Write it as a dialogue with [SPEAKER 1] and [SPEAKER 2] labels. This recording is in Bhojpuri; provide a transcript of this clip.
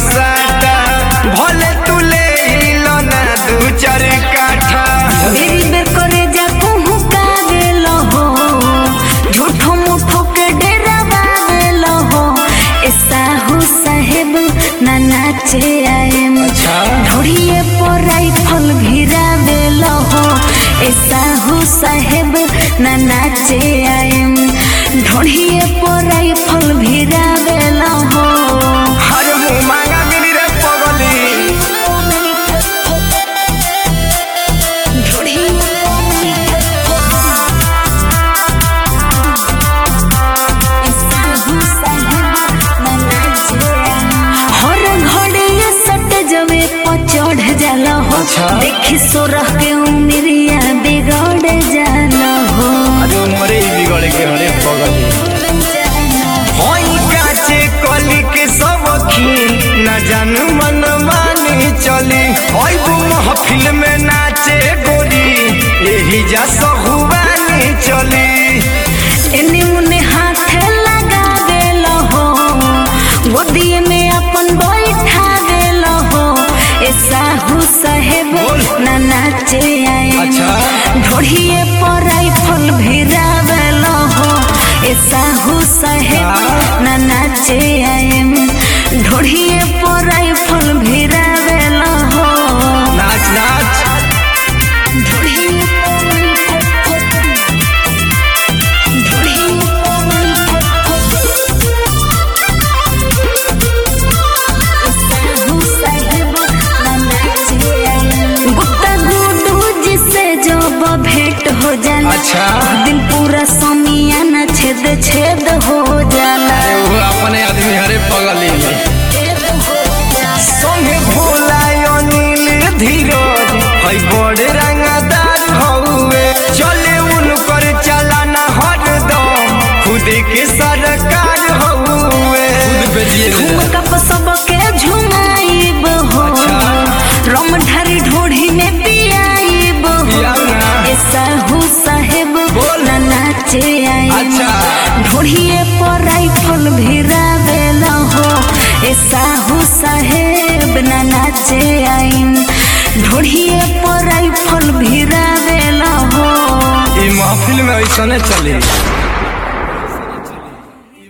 [SPEAKER 1] बसाता भले तू ले लो ना दू चार काठा
[SPEAKER 2] बेरी बेर करे जा कहूँ का गेल हो झूठो मूठो के डेरा बागेल हो ए साहू साहेब ना नाचे आएम
[SPEAKER 1] अच्छा
[SPEAKER 2] ढोड़िए पर राइफल भिरा बेल हो ए साहू साहेब ना नाचे आएम ढोड़िए पर राइफल भिरा बेल हो
[SPEAKER 1] हर मुँह मांगा मिली रे पगली
[SPEAKER 2] हर घड़ी ये सट जवे पर चढ़ जाला हो
[SPEAKER 1] अच्छा।
[SPEAKER 2] देखी सोरह के उमरिया बिगड़ जाला हो
[SPEAKER 1] अरे उमरे ही बिगड़ के हरे पगली होई काचे कली के सब न जानू मन मानी चली होई वो महफिल में नाचे गोरी यही जा सहुबानी चली
[SPEAKER 2] एने मुने हाथ लगा गेल हो गोदिए में अपन बैठा गेल हो ए साहू साहेब
[SPEAKER 1] बोल।
[SPEAKER 2] ना नाचे आए
[SPEAKER 1] अच्छा।
[SPEAKER 2] ढोड़िए पर राइफल भिरा बेल हो ए साहू साहेब ना नाचे आए ढोड़िए पर राइफल भिरा बेल हो
[SPEAKER 1] नाच नाच
[SPEAKER 2] ढोड़िए गुप्ता गुडू जिसे जब भेंट हो जाला
[SPEAKER 1] अच्छा।
[SPEAKER 2] दिन पूरा समियाना छेद छेद हो जाला
[SPEAKER 1] अरे वो अपने आदमी हरे पगली संगे भोला अनिल धीरज है बड़े रंगदार हउए चले उनकर चलाना हरदम खुद के सरकार हउए खुद बेचिए
[SPEAKER 2] झुमका पर सबके झुमाइब हो
[SPEAKER 1] अच्छा।
[SPEAKER 2] रम ढारी ढोढ़ी में पियाइब हो
[SPEAKER 1] पियाओ ना।
[SPEAKER 2] ए साहू साहेब
[SPEAKER 1] बोल।
[SPEAKER 2] ना नाचे आई
[SPEAKER 1] अच्छा।
[SPEAKER 2] ढोढ़िए पर राइफल भिरा बेल हो ए साहू साहेब ना नाचे आई ढोढ़िए पर राइफल भिरा बेल हो
[SPEAKER 1] ई महफिल में ऐसा चली